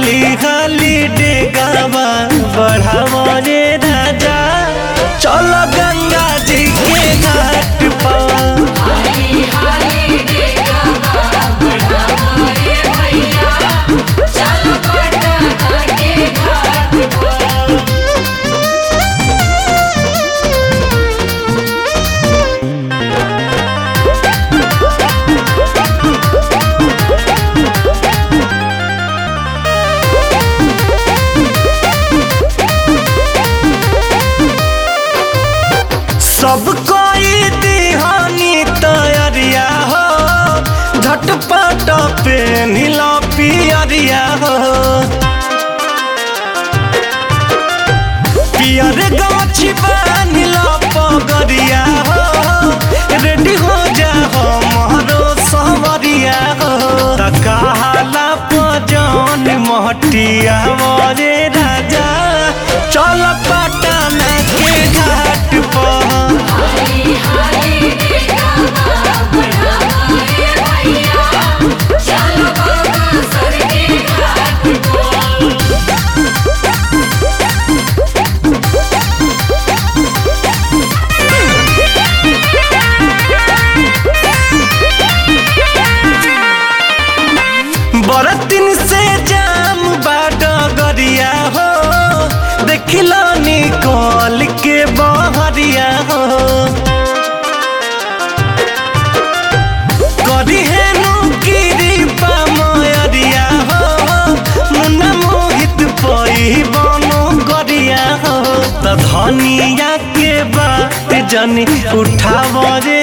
हाली हाली डेगावा बढ़ावा रे राजा चल गंगा जी के घाट पर हाली हाली देगा बढ़ावा रे भैया चल पटना के घाट पर सब कोई दिहानी तैयारिया हो झटपट पे नीला पियरिया हो पियर गाछी नीला पगरिया हो रेडी हो जा हो मोहरो सवरिया हो तकाला पजन महटिया मोरे राजा चल पटना के घाट पर हाली हाली देगा बढ़ावा रे भैया चल बक्सर के घाट पर बरतिन से जाम बाट गरिया हो देखिलो निकल के बहरिया हो करी हेनु कृपा मयरिया हो मुन्ना मोहित पई बनो गरिया हो त धनिया के बात जनी उठाव रे